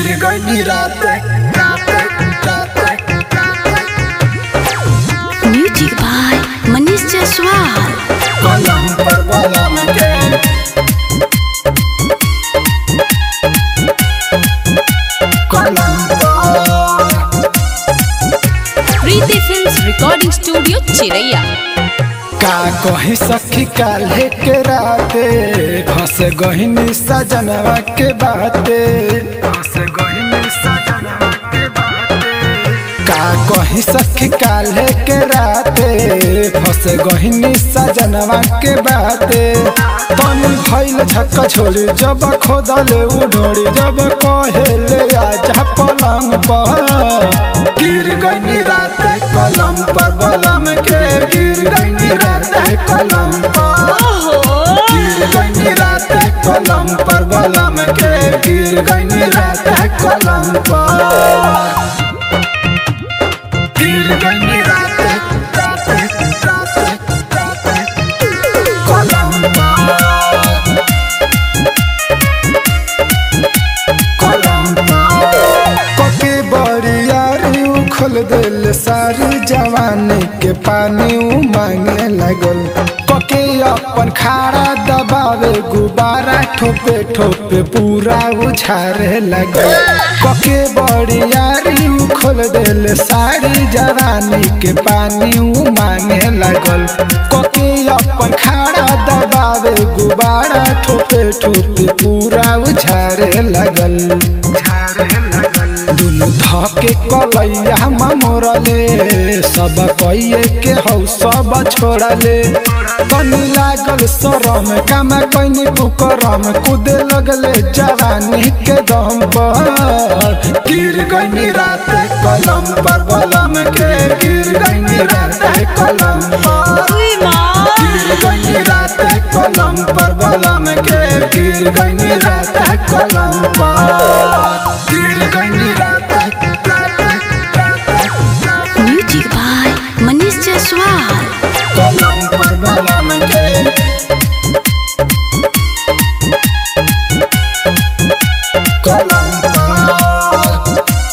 गिर गई रात रात रात Music by Manish Jaswal. कलम पर बलम के कलम पर Preeti Films Recording Studio, Chiraiya. का कही सखी काल्हे के राते फंस गहिनी सजनवा के बाते फंस गहिनी सजनवा के बाते का कही सखी काल्हे के राते फंस गहिनी सजनवा के बाते तनी भइल झक्का छोड़ी जब खोदले उडोड़ी जब कहेले आजा पलंग पर गिर गई रात कलम पर बलम के गिर गई रात कलम पर गिर गई रात कलम पर बलम के गिर गई रात कलम पर गिर गई रात रात रात रात कलम पर कके बरियारी उखल दिल सारी जवानी के पानी उ मांगे लगल कके अपन खाड़ा दबावे गुब्बारा ठोपे ठोपे पूरा उछारे लगल कके बरियारी उखल दिल सारी जवानी के पानी उ मांगे लगल कके अपन खाड़ा दबावे गुब्बारा ठोपे ठोपे पूरा उछारे लगल दुनु धके कलैया मोरले सब कइए के हौ सब छोड़ले कनी लागल शरम काम कैनी कुकरम कूदे लगले जवानी के दम पर गिर गई रात कलम पर बलम के गिर गई रात कलम पर गिर गई रात कलम पर बलम के गिर गई रात कलम पर गिर गई रात रात रात Music by Manish Jaswal. कलम पर बलम के कलम पर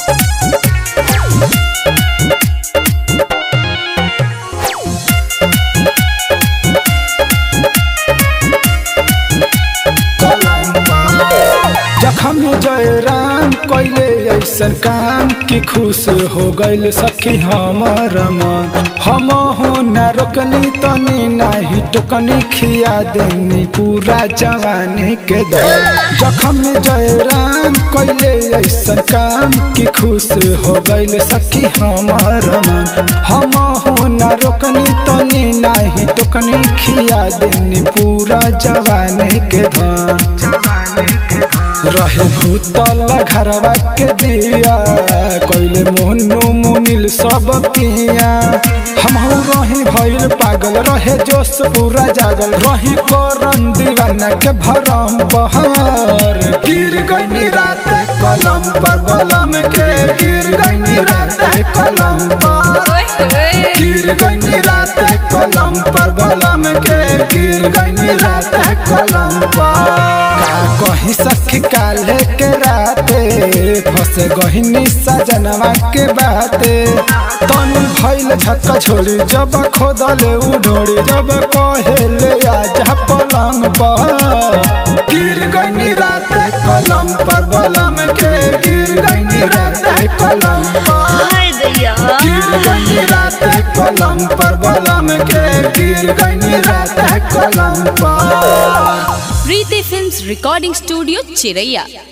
जखम जय राम कैले ऐसन काम कि खुश हो गइल सखी हमर मन हम हो न रोकनी तनी नाही टोकनी खिया देनी पूरा जवानी के दर जखम जय राम कैले ऐसन काम कि खुश हो गइल सखी हमर मन हम हो न रोकनी तनी नाही टोकनी खिया देनी पूरा जवानी के धन रहे भूतल घरवा के दिया कैले मोहनु मुनिल सब पिया हम रही भइल पागल रहे जोश पूरा जागल रही करन दीवाना के भरम बहार गिर गई रात कलम पर बलम के गिर गई रात कलम पर गिर गई रात कलम पर बलम के गिर गई रात कलम पर का कही सखी काले के राते फंस गहिनी सजनवा के बाते तन भइल झक्का छोड़ी जब खोदले उडोड़ी जब कहेले आजा पलंग पर गिर गई रात कलम पर बलम के गिर गई रात कलम पर गिर गई रात कलम पर बलम के गिर गई रात कलम पर Preeti Films Recording Studio, Chiraiya.